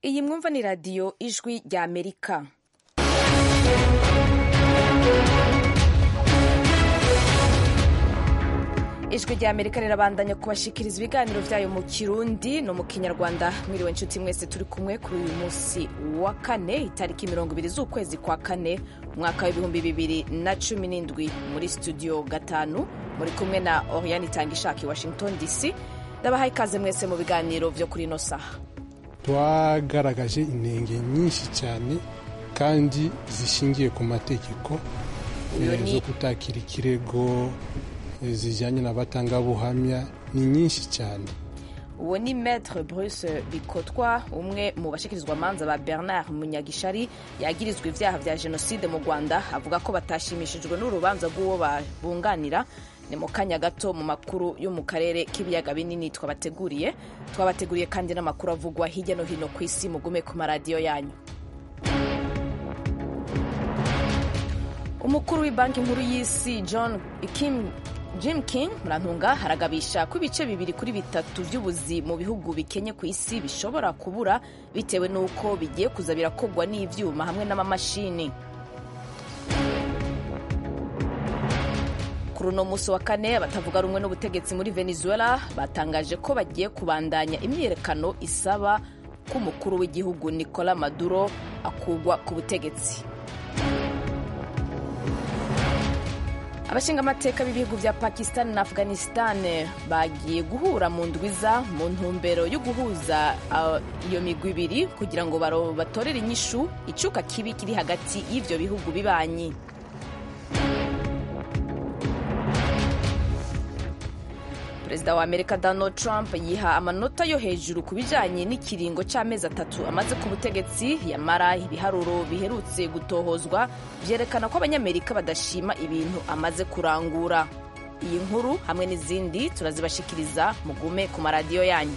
iyi mwumva ni radiyo ijwi rya amerika ijwi rya amerika rirabandanya kubashikiriza ibiganiro byayo mu kirundi no mu kinyarwanda mwiriwe inshuti mwese turi kumwe kuri uyu munsi wa kane itariki mirongo ibiri z'ukwezi kwa kane umwaka w'ibihumbi bibiri na cumi n'indwi muri studio gatanu muri kumwe na oriane itangishaki washington dc ndabahaye ikaze mwese mu biganiro byo kuri ino saha twagaragaje intenge nyinshi cyane kandi zishingiye ku mategeko zo kutakira ikirego zijyanye n'abatangabuhamya ni nyinshi cyane uwo ni maître bruce bikotwa umwe mu bashikirizwa manza ba bernard munyagishari yagirizwa ibyaha bya jenoside mu rwanda avuga ko batashimishijwe n'urubanza rw'uwo babunganira ni mu kanya gato mu makuru yo mu karere k'ibiyaga binini twabateguriye twabateguriye kandi n'amakuru avugwa hirya no hino ku isi mugume ku maradiyo yanyu umukuru w'ibanki nkuru y'isi john kim jim king murantunga haragabisha ko ibice bibiri kuri bitatu by'ubuzi mu bihugu bikenye ku isi bishobora kubura bitewe n'uko bigiye kuza birakogwa n'ibyuma hamwe n'amamashini kuri uno munsi wa kane abatavuga rumwe n'ubutegetsi muri venezuela batangaje ko bagiye kubandanya imyiyerekano isaba ko umukuru w'igihugu nicola maduro akugwa ku butegetsi abashingamateka b'ibihugu bya pakistan na afghanistan bagiye guhura mu ndwiza mu ntumbero yo guhuza iyo migwi ibiri kugira ngo batorere inyishu icuka kibi kiri hagati y'ibyo bihugu bibanyi perezida wa amerika donald trump yiha amanota yo hejuru ku bijyanye n'ikiringo cy'amezi atatu amaze ku butegetsi yamara ibiharuro biherutse gutohozwa byerekana ko abanyamerika badashima ibintu amaze kurangura iyi nkuru hamwe n'izindi turazibashikiriza mugume ku maradiyo yanyu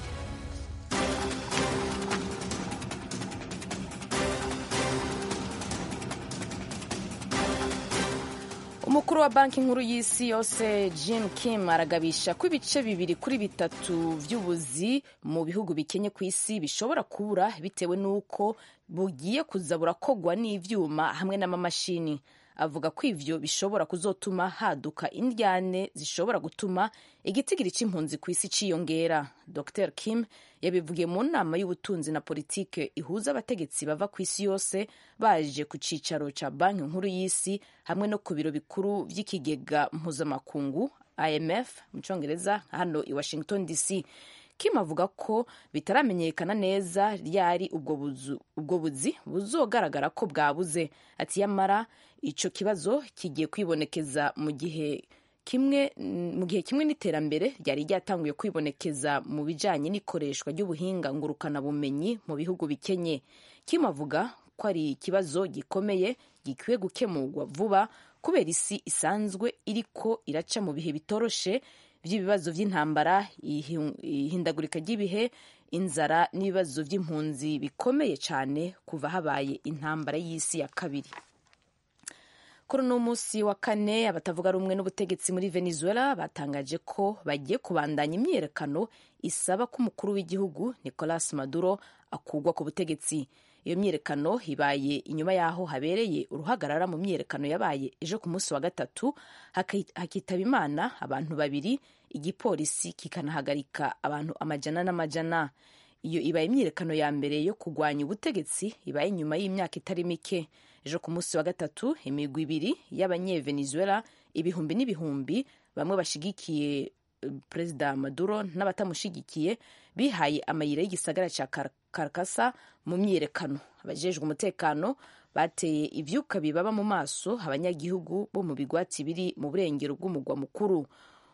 umukuru wa banki nkuru y'isi yose jim kim aragabisha ko ibice bibiri kuri bitatu by'ubuzi mu bihugu bikenye ku isi bishobora kubura bitewe n'uko bugiye kuza burakogwa n'ibyuma hamwe n'amamashini avuga ko ivyo bishobora kuzotuma haduka indyane zishobora gutuma igitigiri c'impunzi ku isi ciyongera dr kim yabivugiye mu nama y'ubutunzi na politike ihuza abategetsi bava ku isi yose baje ku cicaro ca banki nkuru y'isi hamwe no ku biro bikuru vy'ikigega mpuzamakungu imf mu congereza hano i washington dc kim avuga ko bitaramenyekana neza ryari ubwo buzi buzogaragara ko bwabuze ati yamara ico kibazo kigiye kwibonekeza mu gihe kimwe mu gihe kimwe n'iterambere ryari ryatanguye kwibonekeza mu bijanye n'ikoreshwa ry'ubuhinga ngurukana bumenyi mu bihugu bikenye kim avuga ko ari ikibazo gikomeye gikwiye gukemurwa vuba kubera isi isanzwe iriko iraca mu bihe bitoroshe by'ibibazo by'intambara ihindagurika ry'ibihe inzara n'ibibazo by'impunzi bikomeye cyane kuva habaye intambara y'isi ya kabiri kuri uno munsi wa kane abatavuga rumwe n'ubutegetsi muri venezuela batangaje ko bagiye kubandanya imyiyerekano isaba ko umukuru w'igihugu nicolas maduro akugwa ku butegetsi iyo myiyerekano ibaye inyuma y'aho habereye uruhagarara mu myiyerekano yabaye ejo ku munsi wa gatatu hakitaba imana abantu babiri igipolisi kikanahagarika abantu amajana n'amajana iyo ibaye imyiyerekano ya mbere yo kurwanya ubutegetsi ibaye inyuma y'imyaka itari mike ejo ku munsi wa gatatu imigwi ibiri y'abanyevenezuela ibihumbi n'ibihumbi bamwe bashigikiye perezida maduro n'abatamushigikiye bihaye amayira y'igisagara cya karakasa mu myiyerekano abajejwe umutekano bateye ivyuka bibaba mu maso abanyagihugu bo mu bigwati biri mu burengero bw'umugwa mukuru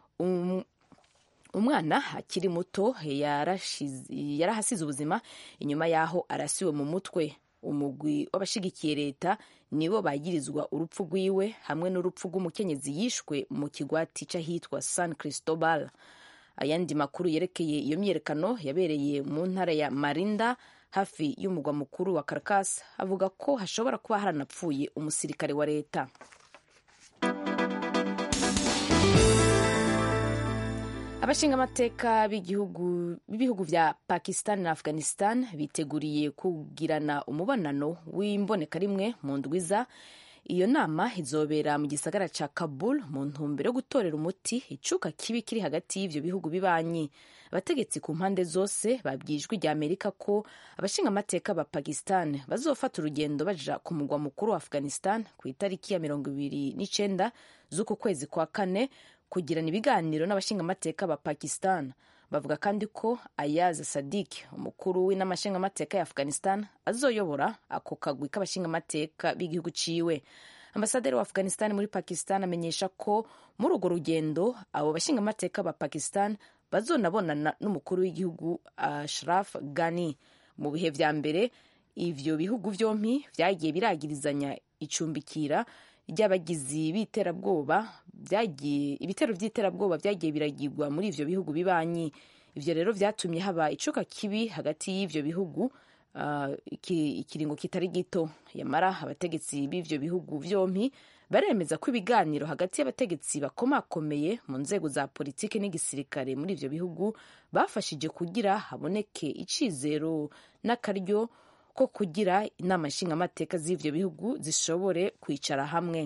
umwana akiri muto yarahasize ubuzima inyuma y'aho arasiwe mu mutwe umugwi w'abashigikiye leta nibo bagirizwa urupfu rwiwe hamwe n'urupfu rw'umukenyezi yishwe mu kigwati c'ahitwa san cristobal ayandi makuru yerekeye iyo myiyerekano yabereye mu ntara ya marinda hafi y'umugwa mukuru wa caracas avuga ko hashobora kuba haranapfuye umusirikare wa leta abashingamateka b'ibihugu vya pakistan na afghanistan biteguriye kugirana umubonano w'imboneka rimwe mu ndwiza iyo nama izobera mu gisagara ca kabul mu ntumbero yo gutorera umuti icuka kibi kiri hagati y'ivyo bihugu bibanyi abategetsi ku mpande zose babwijwe rya amerika ko abashingamateka ba pakistan bazofata urugendo baja ku mugwa mukuru wa afghanistan ku itariki ya mirongo ibiri n'icenda z'uku kwezi kwa kane kugirana ibiganiro n'abashingamateka ba pakistan bavuga kandi ko ayaz sadik umukuru w'inamashingamateka ya afghanistan azoyobora ako kagwi k'abashingamateka b'igihugu ciwe ambasaderi wa afghanistan muri pakistan amenyesha ko muri urwo rugendo abo bashingamateka ba pakistan bazonabonana n'umukuru w'igihugu ashraf ghani mu bihe vya mbere ivyo bihugu vyompi vyagiye biragirizanya icumbikira ry'abagizi b'iterabwoba ibitero vy'iterabwoba vyagiye biragirwa muri ivyo bihugu bibanyi ivyo rero vyatumye haba icuka kibi hagati y'ivyo bihugu uh, ikiringo kitari gito yamara abategetsi b'ivyo bihugu vyompi baremeza ko ibiganiro hagati y'abategetsi bakomakomeye mu nzego za politiki n'igisirikare muri ivyo bihugu bafashije kugira haboneke icizero n'akaryo ko kugira inama nshingamateka z'ivyo bihugu zishobore kwicara hamwe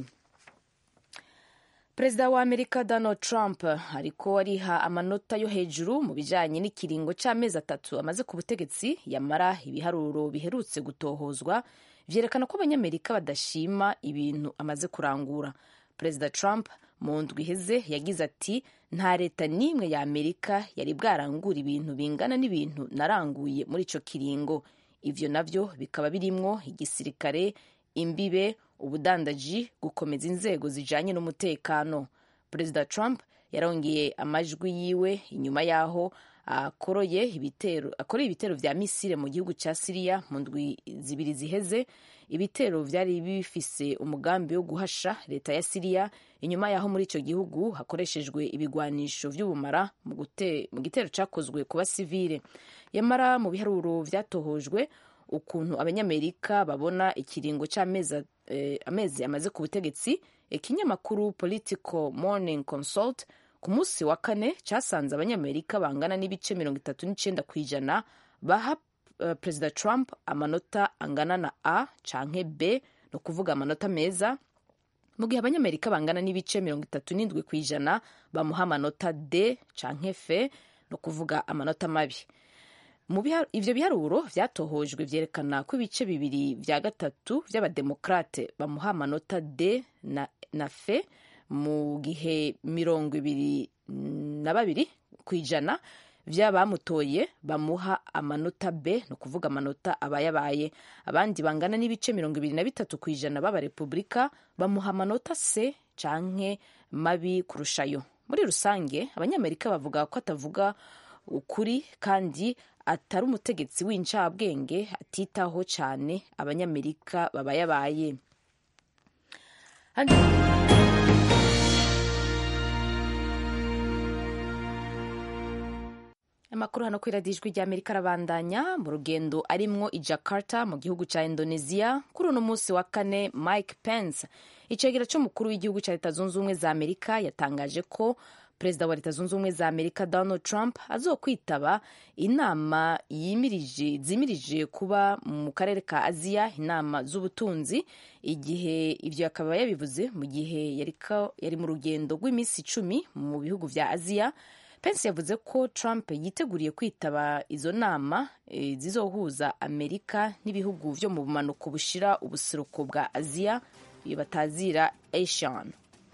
perezida wa amerika donald trump ariko ariha amanota yo hejuru mu bijanye n'ikiringo c'amezi atatu amaze ku butegetsi yamara ibiharuro biherutse gutohozwa vyerekana ko abanyamerika badashima ibintu amaze kurangura perezida trump mu ndwi iheze yagize ati nta leta n'imwe ya amerika yari bwarangura ibintu bingana n'ibintu naranguye muri ico kiringo ivyo navyo bikaba birimwo igisirikare imbibe ubudandaji gukomeza inzego zijanye n'umutekano perezida trump yarongeye amajwi yiwe inyuma y'aho akoroye ibitero akoreye ibitero vya misile mu gihugu ca siriya mu ndwi zibiri ziheze ibitero vyari bifise umugambi wo guhasha leta ya siriya inyuma y'aho muri ico gihugu hakoreshejwe ibigwanisho vy'ubumara mu gitero cakozwe ku basivile yamara mu biharuro vyatohojwe ukuntu abanyamerika babona ikiringo c'amezi eh, amezi amaze ku butegetsi ikinyamakuru political morning consult ku munsi wa kane casanze abanyamerika bangana n'ibice mirongo itatu n'icenda ku ijana baha uh, perezida trump amanota angana na a canke b ni ukuvuga amanota meza mu gihe abanyamerika bangana n'ibice mirongo itatu n'indwi ku ijana bamuha amanota d canke f ni ukuvuga amanota mabi ivyo biharuro vyatohojwe vyerekana ko ibice bibiri vya gatatu vy'abademokrate bamuha amanota d na, na f mu gihe mirongo ibiri na babiri ku ijana vy'abamutoye bamuha amanota b ni ukuvuga amanota abayabaye abandi bangana n'ibice mirongo ibiri na bitatu ku ijana b'abarepubulika bamuha amanota c canke mabi kurushayo muri rusange abanyamerika bavuga ko atavuga ukuri kandi atari umutegetsi w'incabwenge atitaho cyane abanyamerika babayabaye amakuru hano kuri radiyo ijwi ry'amerika arabandanya mu rugendo arimwo i jakarta mu gihugu cya indonesia kuri uno munsi wa kane mike pence icegera cy'umukuru w'igihugu cya leta zunze ubumwe za amerika yatangaje ko perezida wa leta zunze ubumwe za amerika donald trump azokwitaba inama yimirije zimirije kuba mu karere ka aziya inama z'ubutunzi igihe ibyo akaba yabivuze mu gihe yari mu rugendo rw'iminsi icumi mu bihugu vya aziya pence yavuze ko trump yiteguriye kwitaba izo nama e, zizohuza amerika n'ibihugu vyo mu bumanuko bushira ubuseruko bwa aziya iyo batazira asian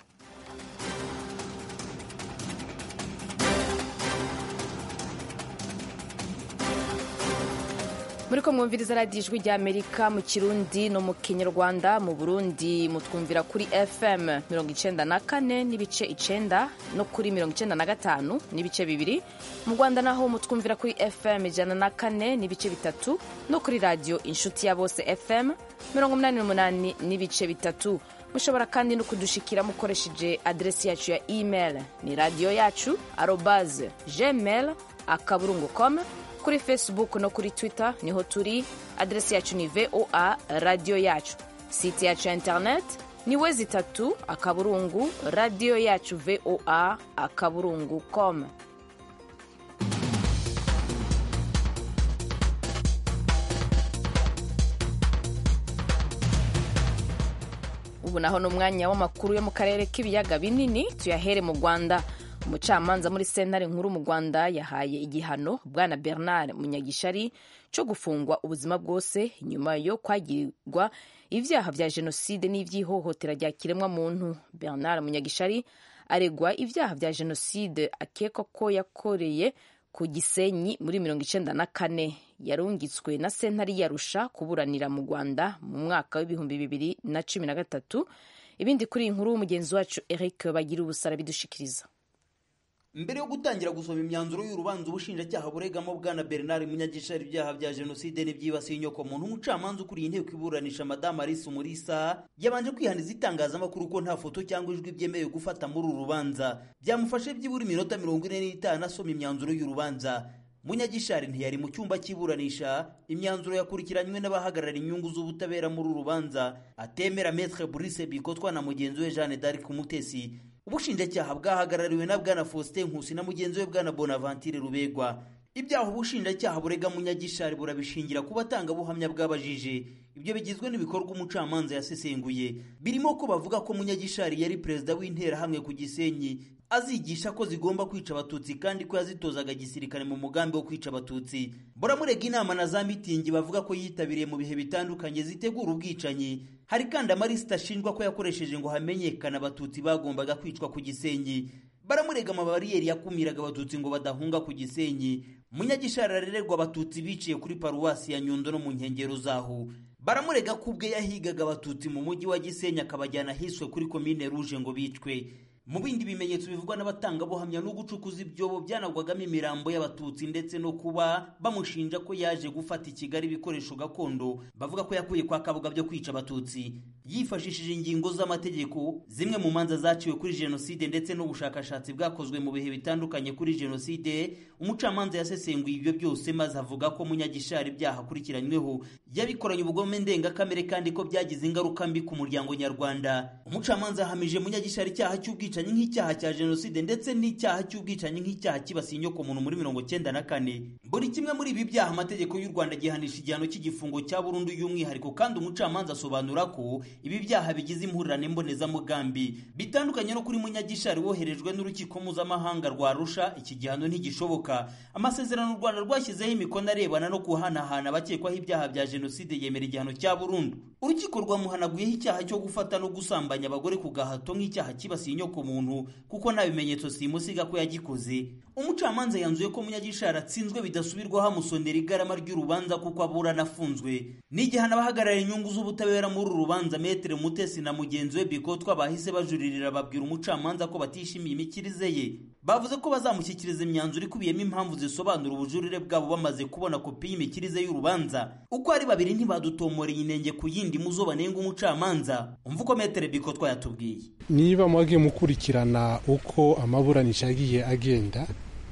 muri ko mwumviriza radiyo ijwi rya amerika mu kirundi no mu kinyarwanda mu burundi mutwumvira kuri fm mirongo icenda na kane n'ibice icenda no kuri mirongo icenda na gatanu n'ibice bibiri mu rwanda naho mutwumvira kuri fm ijana na kane n'ibice bitatu no kuri radiyo inshuti ya bose fm mirongo umunani n'umunani n'ibice bitatu mushobora kandi no kudushikira mukoresheje aderesi yacu ya email ni radiyo yacu arobaze gmail akaburungu com kuri facebook no kuri twitter niho turi aderesi yacu ni voa radiyo yacu site yacu ya internet ni we zitatu akaburungu radiyo yacu voa akaburungu com ubu naho ni umwanya w'amakuru yo mu karere k'ibiyaga binini tuyahere mu rwanda umucamanza muri sentare nkuru mu rwanda yahaye igihano bwana bernard munyagishari cyo gufungwa ubuzima bwose nyuma yo kwagirirwa ibyaha bya jenoside n'iby'ihohotera rya kiremwamuntu bernard munyagishari aregwa ibyaha bya jenoside akekwa ko yakoreye ku gisenyi muri mirongo icyenda na kane yarungitswe na sentare yarusha kuburanira mu rwanda mu mwaka w'ibihumbi bibiri na cumi na gatatu ibindi kuri iyi nkuru mugenzi wacu eric bagira ubusara bidushikiriza mbere yo gutangira gusoma imyanzuro y'urubanza ubushinjacyaha buregamo bwana bernard munyagishari ibyaha bya jenoside n'ibyibasiye inyokomuntu umucamanza ukuriye inteko iburanisha madamu alice umurisa yabanje kwihaniza itangazamakuru ko nta foto cyangwa ijwi byemewe gufata muri uru rubanza byamufashe byibura iminota mirongo ine n'itanu asoma imyanzuro y'urubanza munyagishari ntiyari mu cyumba cy'iburanisha imyanzuro yakurikiranywe n'abahagarara inyungu z'ubutabera muri uru rubanza atemera metre Brice bikotwa na mugenzi we jeanne d'arc umutesi ubushinjacyaha bwahagarariwe na bwana faustin nkusi na mugenzi we bwana bonaventure rubegwa ibyaha ubushinjacyaha burega munyagishari burabishingira ku batangabuhamya bwabajije ibyo bigizwe n'ibikorwa umucamanza yasesenguye birimo ko bavuga ko munyagishari yari perezida w'interahamwe ku gisenyi azigisha ko zigomba kwica abatutsi kandi ko yazitozaga gisirikare mu mugambi wo kwica abatutsi buramurega inama na za mitingi bavuga ko yitabiriye mu bihe bitandukanye zitegura ubwicanyi hari kandi amarisita ashinjwa ko yakoresheje ngo hamenyekane abatutsi bagombaga kwicwa ku gisenyi baramurega amabariyeri yakumiraga abatutsi ngo badahunga ku gisenyi munyagishari arererwa abatutsi biciye kuri paruwasi ya nyundo no mu nkengero zaho baramurega ko ubwe yahigaga abatutsi mu mujyi wa gisenyi akabajyana ahiswe kuri komine ruje ngo bicwe mu bindi bimenyetso bivugwa n'abatangabuhamya no gucukuza ibyobo byanagwagamo imirambo y'abatutsi ndetse no kuba bamushinja ko yaje gufata i kigali ibikoresho gakondo bavuga ko yakuye kwa kabuga byo kwica abatutsi yifashishije ingingo z'amategeko zimwe mu manza zaciwe kuri jenoside ndetse n'ubushakashatsi bwakozwe mu bihe bitandukanye kuri jenoside umucamanza yasesenguye ibyo byose maze avuga ko munyagishari ibyaha akurikiranyweho yabikoranye ubugome ndengakamere kandi ko byagize ingaruka mbi ku muryango nyarwanda umucamanza yahamije munyagishari icyaha cy'ubwicanyi nk'icyaha cya jenoside ndetse n'icyaha cy'ubwicanyi nk'icyaha kibasiye inyokomuntu muri mirongo cyenda na kane buri kimwe muri ibi byaha amategeko y'u rwanda gihanisha igihano cy'igifungo cya burundu y'umwihariko kandi umucamanza asobanura ko ibi byaha bigize impurirane mbonezamugambi bitandukanye no kuri munyagishari woherejwe n'urukiko mpuzamahanga rwa rusha iki gihano ntigishoboka amasezerano u rwanda rwashyizeho imikono arebana no guhanahana abakekwaho ibyaha bya jenoside yemera igihano cya burundu urukiko rwamuhanaguyeho icyaha cyo gufata no gusambanya abagore ku gahato nk'icyaha kibasiye inyokomuntu kuko nta bimenyetso simusiga ko yagikoze umucamanza yanzuye ko munyagishari atsinzwe bidasubirwaho amusonera igarama ry'urubanza kuko aburana afunzwe ni igihano abahagarara inyungu z'ubutabera muri uru rubanza metere mutesi na mugenzi we bikotwa bahise bajuririra babwira umucamanza ko batishimiye imikirize ye bavuze ko bazamushyikiriza imyanzuro ikubiyemo impamvu zisobanura ubujurire bwabo bamaze kubona kopi y'imikirize y'urubanza uko ari babiri ntibadutomoreye inenge ku yindi muzo banenga umucamanza umva uko metere bikotwa yatubwiye niba mwagiye mukurikirana uko amaburanisha yagiye agenda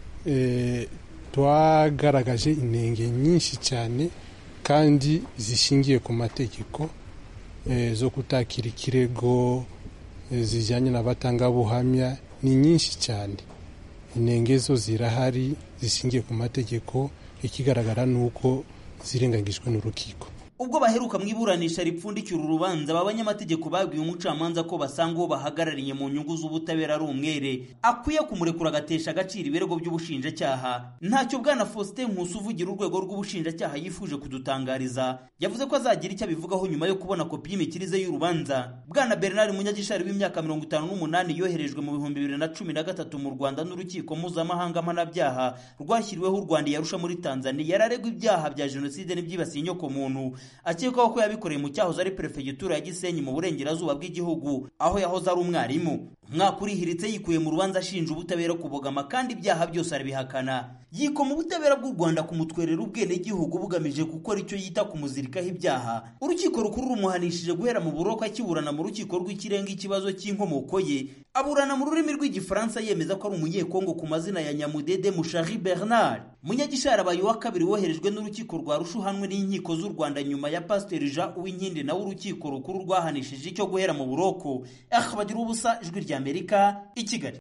twagaragaje inenge nyinshi cyane kandi zishingiye ku mategeko zo kutakira ikirego zijyanye n'abatangabuhamya ni nyinshi cyane inenge zo zirahari zishingiye ku mategeko ikigaragara ni uko zirengagijwe n'urukiko ubwo baheruka mu iburanisha ripfundikira urubanza aba banyamategeko babwiye umucamanza ko basanga uwo bahagarariye mu nyungu z'ubutabera ari umwere akwiye kumurekura agatesha agaciro ibirego by'ubushinjacyaha ntacyo bwana faustin nkusi uvugira urwego rw'ubushinjacyaha yifuje kudutangariza yavuze ko azagira icyo abivugaho nyuma yo kubona kopi y'imikirize y'urubanza bwana bernard munyagishari w'imyaka mirongo itanu n'umunani yoherejwe mu bihumbi bibiri na cumi na gatatu mu rwanda n'urukiko mpuzamahanga mpanabyaha rwashyiriweho u rwanda yarusha muri tanzania yararegwa ibyaha bya jenoside n'ibyibasiye inyokomuntu akekwaho ko yabikoreye mu cyahoze ari perefegitura ya gisenyi mu burengerazuba bw'igihugu aho yahoze ari umwarimu umwaka urihiritse yikuye mu rubanza ashinja ubutabera kubogama kandi ibyaha byose arabihakana yikoma ubutabera bw'u rwanda kumutwerera ubwenegihugu bugamije gukora icyo yita kumuzirikaho ibyaha urukiko rukuru rumuhanishije guhera mu buroko akiburana mu rukiko rw'ikirenga ikibazo cy'inkomoko ye aburana mu rurimi rw'igifaransa yemeza ko ari umunyekongo ku mazina ya nyamudede mushari bernard munyagishari abaye uwa kabiri woherejwe n'urukiko rwa rushuhanwe n'inkiko z'u rwanda nyuma ya pasiteri jean uwinkindi nawe urukiko rukuru rwahanishije icyo guhera mu buroko aha bagira ubusa ijwi ry'amerika i kigali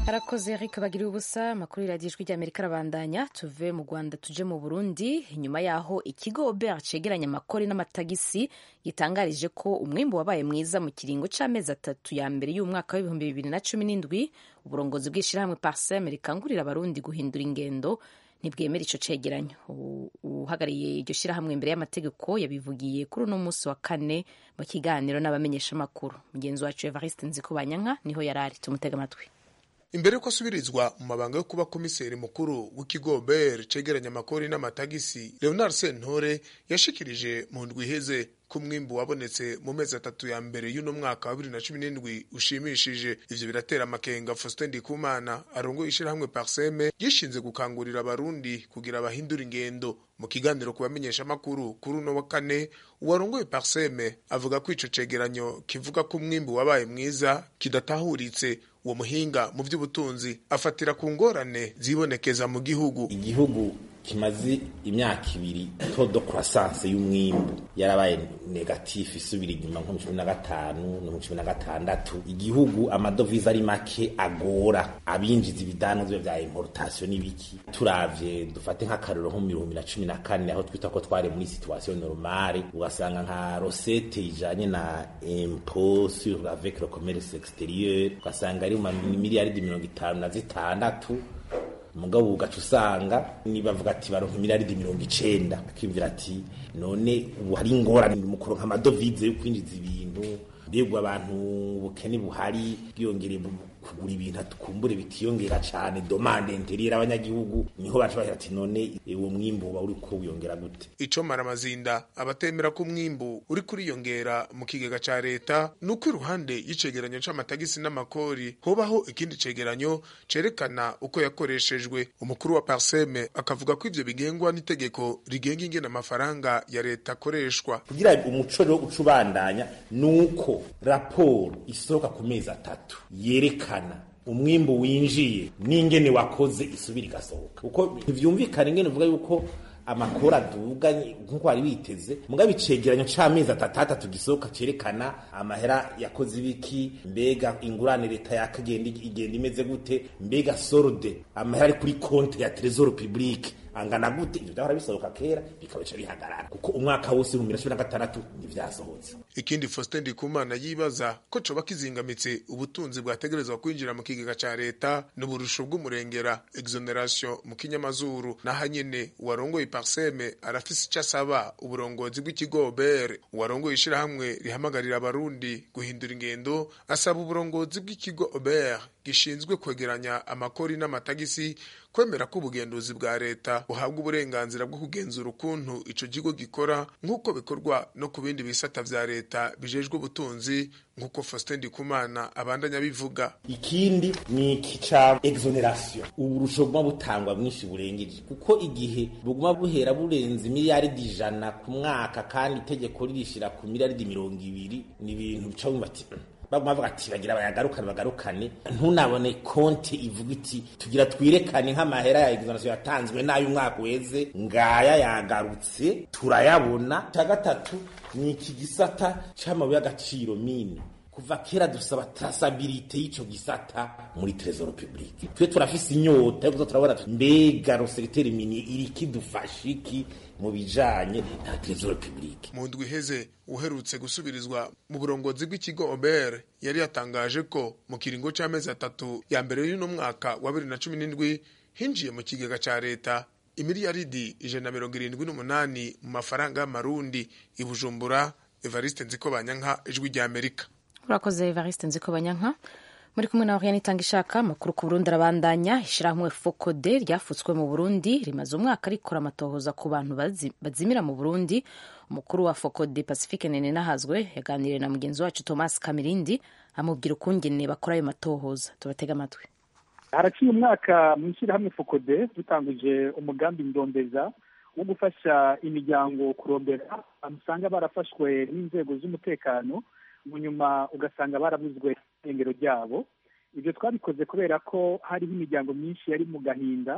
arakoze Eric bagiriye ubusa amakuru y'iradiyo ijwi ry'amerika arabandanya tuve mu rwanda tuje mu burundi nyuma y'aho ikigo obert cegeranya amakori n'amatagisi gitangarije ko umwimbu wabaye mwiza mu kiringo c'amezi atatu ya mbere y'umwaka w'ibihumbi bibiri na cumi n'indwi uburongozi bw'ishirahamwe parsem rikangurira abarundi guhindura ingendo ntibwemera ico cegeranyo uhagarariye iryo shirahamwe imbere y'amategeko yabivugiye kuri uno munsi wa kane mu kiganiro n'abamenyeshamakuru mugenzi wacu evariste nzikubanyanka niho yari ari tumutega amatwi imbere ko asubirizwa mu mabanga yo kuba komiseri mukuru w'ikigo ber cegeranya amakori n'amatagisi leonard sentore yashikirije mu ndwi iheze ko umwimbu wabonetse mu mezi atatu ya mbere y'uno mwaka wa bibiri na cumi n'indwi ushimishije ivyo biratera amakenga faustin ndikumana arongoye ishirahamwe parseme yishinze gukangurira abarundi kugira bahindura ingendo mu kiganiro ku bamenyeshamakuru kuri uno wa kane uwarongoye parseme avuga ko ico cegeranyo kivuga ko umwimbu wabaye mwiza kidatahuritse uwo muhinga mu by'ubutunzi afatira ku ngorane zibonekeza mu gihugu igihugu kimaze imyaka ibiri todo croissance y'umwimbu yarabaye negatif isubira inyuma nko mu cumi na gatanu no mu cumi na gatandatu igihugu amadovize ari make agora abinjiza ibidanozwa vya importation n'ibiki turavye dufate nk'akarero nko mu bihumbi na cumi na kane aho twita ko twari muri situation normale ugasanga nka rosette ijanye na impôt sur avec le commerce exterieur ugasanga ari mu miliyaridi mirongo itanu na zitandatu mugabo ugaca usanga nibavuga ati baronka imiliyaridi mirongo icenda akiyumvira ati none ubu hari ingorane mu kuronka amadovize yo kwinjiza ibintu mbega abantu ubukene buhari bwiyongereye kugura ibintu tukumbure bitiyongera cane domande interiere abanyagihugu niho baca bagira ati none uwo mwimbu uba uriko wiyongera gute ico maramazinda abatemera ko umwimbu uri kuriyongera mu kigega ca leta nuko iruhande y'icegeranyo c'amatagisi n'amakori hobaho ikindi cegeranyo cerekana uko yakoreshejwe umukuru wa parseme akavuga ko ivyo bigengwa n'itegeko rigenga ingene amafaranga ya leta akoreshwa kugira umuco rero uca ubandanya nuko raporo isohoka ku mezi atatu yerekana umwimbu winjiye n'ingene wakoze isubira igasohoka kuko ntivyumvikana ingene uvuga yuko amakora aduga nkuko wari witeze mugabo icegeranyo c'amezi atatu atatu gisohoka cerekana amahera yakoze ibiki mbega ingurane leta yakagenda igenda imeze gute mbega sorode amahera ari kuri konte ya trésor public angana gute ivyo vyahora bisohoka kera bikabica bihagarara kuko umwaka wose mu bibiri na cumi na gatandatu ntivyasohotse ikindi faustin ndikumana yibaza ko coba kizingamitse ubutunzi bwategerezwa kwinjira mu kigega ca leta n'uburusho bw'umurengera exoneration mu kinyamazuru naho nyene uwarongoye parseme arafise ico asaba uburongozi bw'ikigo bere uwarongoye ishirahamwe rihamagarira abarundi guhindura ingendo asaba uburongozi bw'ikigo ober gishinzwe kwegeranya amakori n'amatagisi kwemera ko ubugenduzi bwa leta buhabwa uburenganzira bwo kugenzura ukuntu ico kigo gikora nk'uko bikorwa no ku bindi bisata vya leta bijejwe ubutunzi nk'uko Faustin Ndikumana abandanya bivuga ikindi ni iki ca exoneration uburusho buguma butangwa bwinshi burengeje kuko igihe buguma buhera burenze miliyaridi ijana ku mwaka kandi itegeko ririshira ku miliyaridi mirongo ibiri ni ibintu bica wumva ati baguma bavuga ati bagira bayagarukane bagarukane ntunabone konti ivuga iti tugira twirekane nk'amahera ya exoneration yatanzwe n'ayo umwaka weze ngaya yagarutse turayabona cya gatatu ni iki gisata c'amabuye y'agaciro mine kuva kera dusaba trasabilite y'ico gisata muri trésor public twe turafise inyota yo kuza turabona mbega roseriteri mini iriki dufasha iki mu bijanye na trésor public mu ndwi iheze uherutse gusubirizwa mu burongozi bw'ikigo Ober yari yatangaje ko mu kiringo c'amezi atatu ya mbere y'uno mwaka wa bibiri na cumi n'indwi hinjiye mu kigega ca leta imiliyaridi ijana na mirongo irindwi n'umunani mu mafaranga y'amarundi i Bujumbura Evariste Nzikobanyanka ijwi rya Amerika urakoze evariste nziko banyanka muri kumwe na oriane itanga ishaka amakuru ku burundi arabandanya ishyirahamwe fokode ryafutswe mu burundi rimaze umwaka rikora amatohoza ku bantu bazimira mu burundi umukuru wa fokode pacifique nene nahazwe yaganiriye na mugenzi wacu thomas kamirindi amubwira ukungene bakora ayo matohoza tubatega amatwi haraciye umwaka mu ishyirahamwe fokode dutanguje umugambi ndondeza wo gufasha imiryango kurondera usanga barafashwe n'inzego z'umutekano mu nyuma ugasanga barabuzwe irengero ryabo ibyo twabikoze kubera ko hariho imiryango myinshi yari mu gahinda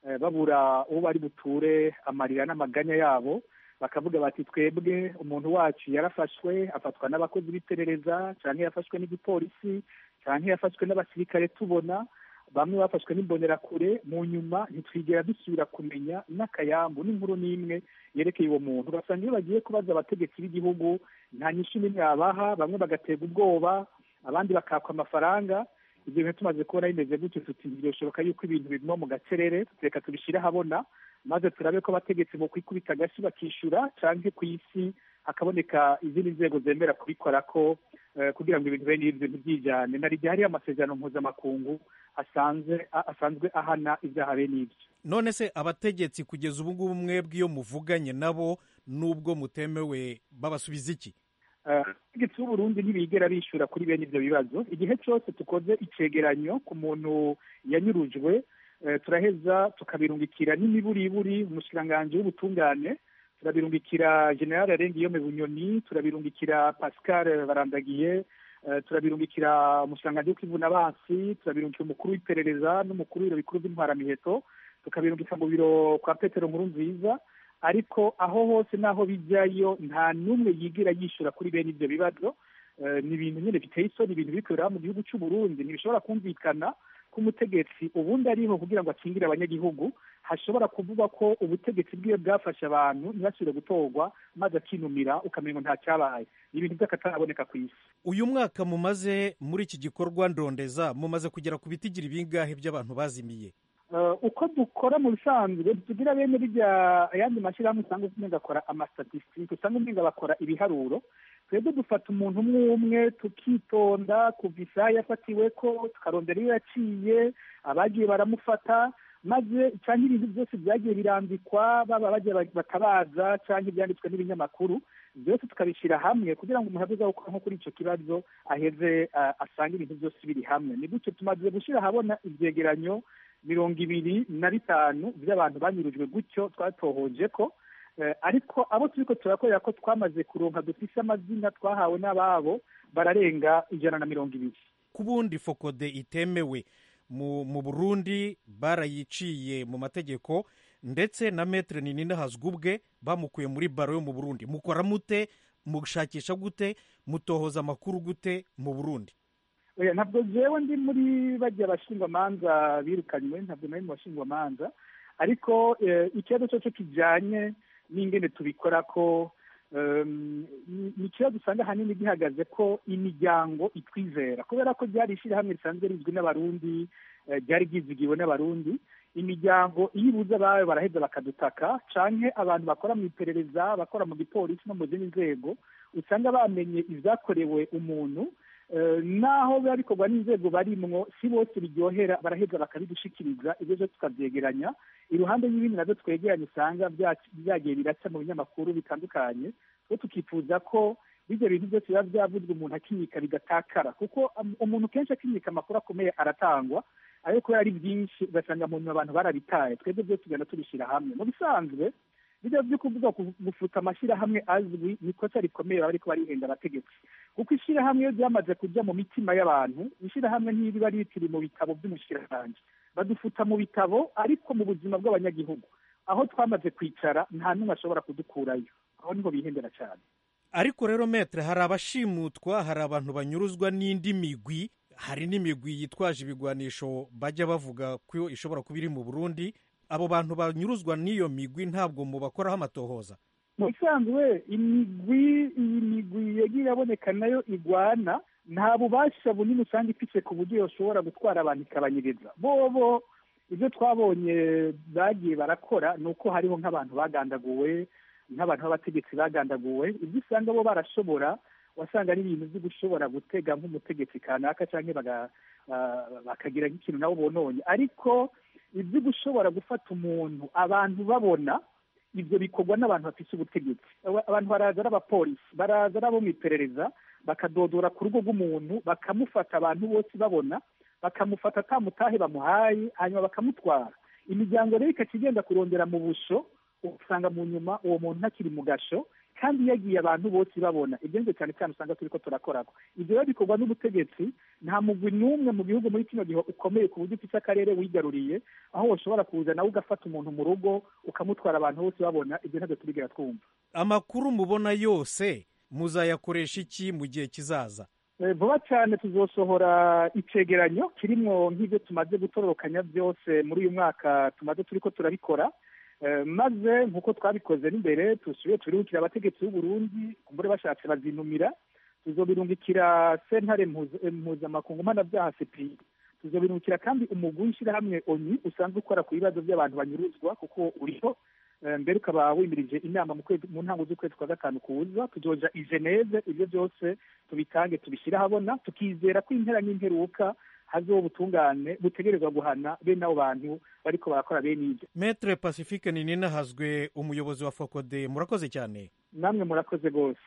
babura uwo bari buture amarira n'amaganya yabo bakavuga bati twebwe umuntu wacu yarafashwe afatwa n'abakozi b'iperereza cyangwa yafashwe n'igipolisi cyangwa yafashwe n'abasirikare tubona bamwe bafashwe n'imbonerakure mu nyuma ntitwigera dusubira kumenya n'akayambu n'inkuru n'imwe yerekeye uwo muntu ugasanga iyo bagiye kubaza abategetsi b'igihugu nta nyinshi n'imwe babaha bamwe bagaterwa ubwoba abandi bakakwa amafaranga ibyo bintu tumaze kubona bimeze gutyo tuti birashoboka yuko ibintu biguma mu gacerere reka tubishyire ahabona maze turabe ko abategetsi bo kwikubita agashyi bakishyura cyangwa ku isi hakaboneka izindi nzego zemera kubikora ko kugira ngo ibintu bene ibyo ntibyijyane na igihe hariyo amasezerano mpuzamakungu asanzwe asanzwe ahana ibyaha bene ibyo none se abategetsi kugeza ubu ngubu mwebwe iyo muvuganye nabo n'ubwo mutemewe babasubiza iki abategetsi b'uburundi ntibigera bishyura kuri bene ibyo bibazo igihe cyose dukoze icegeranyo ku muntu yanyurujwe turaheza tukabirungikira n'imiburiburi umushikiranganji w'ubutungane turabirungikira generale arengiyome bunyoni turabirungikira pascal barandagiye turabirungikira umushikiranganji w'ukivuna basi turabirungikira umukuru w'iperereza n'umukuru w'ibiro bikuru by'intwaramiheto tukabirungika mu biro kwa petero nkuru nziza ariko aho hose n'aho bijyayo nta n'umwe yigira yishyura kuri bene ibyo bibazo ni ibintu nyine biteye isoni ibintu bikorera mu gihugu cy'u Burundi ntibishobora kumvikana ko umutegetsi ubundi ariho kugira ngo akingire abanyagihugu hashobora kuvuga ko ubutegetsi bwiwe bwafashe abantu ntibasubire gutorwa maze akinumira ukamenya ngo nta cyabaye ni ibintu by'akataraboneka ku isi uyu mwaka mumaze muri iki gikorwa ndondeza mumaze kugera ku bitigira ibingahe by'abantu bazimiye uko dukora mu bisanzwe tugira bene bijya ayandi mashyirahamwe usanga umenga akora amastatisitike usanga umenga bakora ibiharuro twebwe dufata umuntu umwe umwe tukitonda kuva isaha yafatiwe ko tukarondera iyo yaciye abagiye baramufata maze cyangwa ibintu byose byagiye birandikwa baba bagiye batabaza cyangwa ibyanditswe n'ibinyamakuru byose tukabishyira hamwe kugira ngo umuntu avuze gukora nko kuri icyo kibazo aheze asange ibintu byose biri hamwe ni gutyo tumaze gushyira ahabona ibyegeranyo mirongo ibiri na bitanu by'abantu banyurujwe gutyo twatohoje ko ariko abo turi ko turakorera ko twamaze kuronka dufise amazina twahawe n'ababo bararenga ijana na mirongo ibiri ku bundi fokode itemewe mu burundi barayiciye mu mategeko ndetse na metere ninina hazwi ubwe bamukuye muri baro yo mu burundi mukora mute mushakisha gute mutohoza amakuru gute mu burundi ntabwo jewe ndi muri bajya abashingwamanza birukanywe ntabwo nari mu bashingwamanza ariko ikibazo cyo kijyanye n'ingene tubikora ko ni ikibazo usanga ahanini gihagaze ko imiryango itwizera kubera ko ryari ishyirahamwe risanzwe rizwi n'abarundi ryari ryizigiwe n'abarundi imiryango iyo ibuze abawe baraheza bakadutaka canke abantu bakora mu iperereza bakora mu gipolisi no mu zindi nzego usanga bamenye ibyakorewe umuntu naho biba bikorwa n'inzego barimwo si bose biryohera baraheza bakabidushikiriza ibyo byose tukabyegeranya iruhande y'ibindi nabyo twegeranye usanga byagiye biraca mu binyamakuru bitandukanye two tukifuza ko bijya bintu byose biba byavuzwe umuntu akinyika bigatakara kuko umuntu kenshi akinyika amakuru akomeye aratangwa ariko kubera ari byinshi ugasanga mu nyuma abantu barabitaye twebwe byose tugenda tubishyira hamwe mu bisanzwe bijya byo kuvuga gufuta amashyirahamwe azwi ni ikosa rikomeye baba ariko barihenda abategetsi kuko ishyirahamwe iyo ryamaze kujya mu mitima y'abantu ishyirahamwe ntiriba rikiri mu bitabo by'umushyirahamwe badufuta mu bitabo ariko mu buzima bw'abanyagihugu aho twamaze kwicara nta n'umwe ashobora kudukurayo aho niho bihendera cyane ariko rero metere hari abashimutwa hari abantu banyuruzwa n'indi migwi hari n'imigwi yitwaje ibigwanisho bajya bavuga ko ishobora kuba iri mu burundi abo bantu banyuruzwa n'iyo migwi ntabwo mubakoraho amatohoza mu bisanzwe imigwi iyi migwi yagiye iraboneka nayo igwana nta bubasha bunini usanga ifite ku buryo yoshobora gutwara abantu ikabanyiriza bobo ibyo twabonye bagiye barakora ni uko hariho nk'abantu bagandaguwe nk'abantu b'abategetsi bagandaguwe ibyo usanga bo barashobora wasanga ari ibintu byo gushobora gutega nk'umutegetsi kanaka cyangwa bakagira nk'ikintu nabo bononye ariko ibyo gushobora gufata umuntu abantu babona ibyo bikorwa n'abantu bafite ubutegetsi abantu baraza ari abapolisi baraza ari abo mu iperereza bakadodora ku rugo rw'umuntu bakamufata abantu bose babona bakamufata atamutahe bamuhaye hanyuma bakamutwara imiryango rero ikakigenda kurondera mu busho usanga mu nyuma uwo muntu ntakiri mu gasho kandi yagiye abantu bose babona ibyo ngibyo cyane cyane usanga turi ko turakorako ibyo rero bikorwa n'ubutegetsi nta mugwi n'umwe mu gihugu muri kino gihe ukomeye ku buryo ufite akarere wigaruriye aho ushobora kuza nawe ugafata umuntu mu rugo ukamutwara abantu bose babona ibyo ntabwo turigera twumva amakuru mubona yose muzayakoresha iki mu gihe kizaza vuba cyane tuzosohora icegeranyo kirimo nk'ibyo tumaze gutororokanya byose muri uyu mwaka tumaze turi ko turabikora maze nk'uko twabikoze n'imbere tusubiye turibukira abategetsi b'uburundi kumbure bashatse bazinumira tuzobirungikira sentare mpuzamakungu mpanabyaha sepi tuzobirungikira kandi umugwi w'ishyirahamwe oni usanzwe ukora ku bibazo by'abantu banyuruzwa kuko uriho mbere ukaba wimirije inama mu ntango z'ukwezi kwa gatanu kuza tuzoja i geneve ibyo byose tubitange tubishyire ahabona tukizera ko impera n'imperuka hazeho ubutungane butegerezwa guhana bene abo bantu bariko barakora bene ibyo metre pacifique ninina hazwe umuyobozi wa fokode murakoze cyane namwe murakoze rwose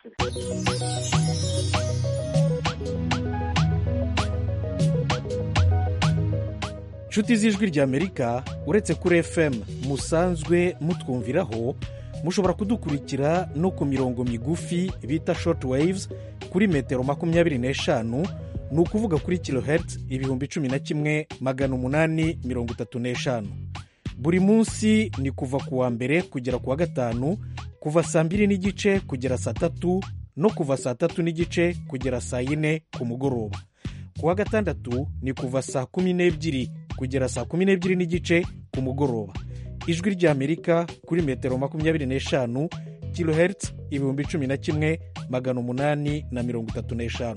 inshuti z'ijwi ry'amerika uretse kuri fm musanzwe mutwumviraho mushobora kudukurikira no ku mirongo migufi bita short waves kuri metero makumyabiri n'eshanu ni ukuvuga kuri kilohertz ibihumbi cumi na kimwe magana umunani mirongo itatu n'eshanu buri munsi ni kuva ku wa mbere kugera ku wa gatanu kuva saa mbiri n'igice kugera saa tatu no kuva saa tatu n'igice kugera saa yine ku mugoroba ku wa gatandatu ni kuva saa kumi n'ebyiri kugera saa kumi n'ebyiri n'igice ku mugoroba ijwi ry'amerika kuri metero makumyabiri n'eshanu kilohertz ibihumbi cumi na kimwe magana umunani na mirongo itatu n'eshanu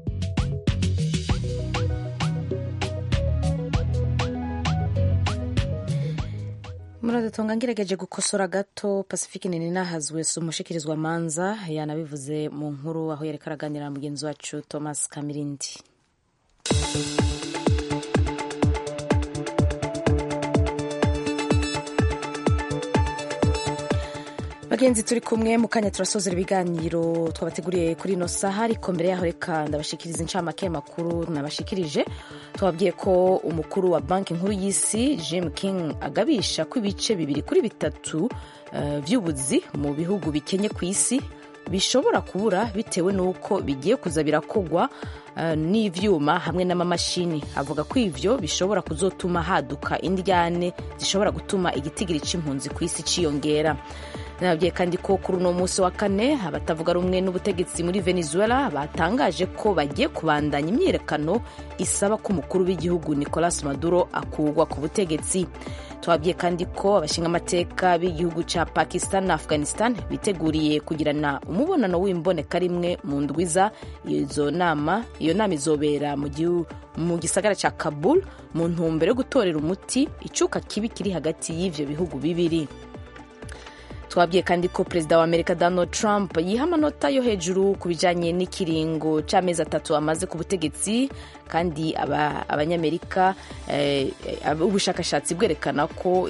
muradutunga ngerageje gukosora gato pacifique nini nahazwe si umushikirizwa manza yanabivuze mu nkuru aho yareka araganira na mugenzi wacu thomas kamirindi bagenzi turi kumwe mu kanya turasozera ibiganiro twabateguriye kuri ino saha ariko mbere yaho reka ndabashikiriza incamake y'amakuru nabashikirije tubabwiye ko umukuru wa banki nkuru y'isi jim king agabisha ko ibice bibiri kuri bitatu uh, by'ubuzi mu bihugu bikenye ku isi bishobora kubura bitewe n'uko bigiye kuza birakogwa uh, n'ivyuma hamwe n'amamashini avuga ko ivyo bishobora kuzotuma haduka indyane zishobora gutuma igitigiri c'impunzi ku isi ciyongera nababwiye kandi ko kuri uno munsi wa kane abatavuga rumwe n'ubutegetsi muri venezuela batangaje ko bagiye kubandanya imyiyerekano isaba ko umukuru w'igihugu nicolas maduro akurwa ku butegetsi twabwiye kandi ko abashingamateka b'igihugu cya pakistan na afghanistan biteguriye kugirana umubonano w'imboneka rimwe mu ndwiza izo nama iyo nama izobera mu gisagara cya kabul mu ntumbero yo gutorera umuti icuka kibi kiri hagati y'ivyo bihugu bibiri twabwiye kandi ko perezida wa amerika donald trump yiha amanota yo hejuru ku bijyanye n'ikiringo cy'amezi atatu amaze ku butegetsi kandi abanyamerika ubushakashatsi bwerekana ko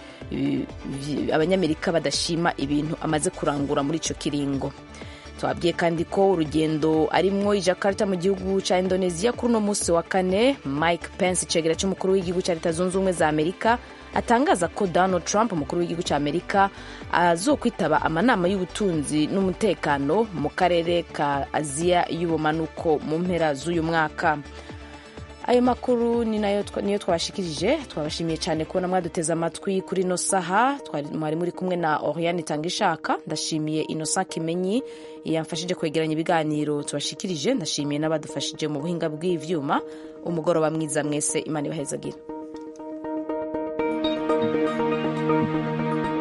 abanyamerika badashima ibintu amaze kurangura muri icyo kiringo twabwiye kandi ko urugendo arimwo i jakarta mu gihugu cya indonesia kuri uno munsi wa kane mike pence icegera cy'umukuru w'igihugu cya leta zunze ubumwe za amerika atangaza ko donald trump umukuru w'igihugu cya amerika azokwitaba amanama y'ubutunzi n'umutekano mu karere ka aziya y'ubumanuko mu mpera z'uyu mwaka ayo makuru ni nayo niyo twabashikirije twabashimiye cyane kubona mwaduteze amatwi kuri ino saha mwari muri kumwe na oriane itanga ishaka ndashimiye inosa kimenyi yamfashije kwegeranya ibiganiro tubashikirije ndashimiye n'abadufashije mu buhinga bw'ivyuma umugoroba mwiza mwese imana ibahezagira thank you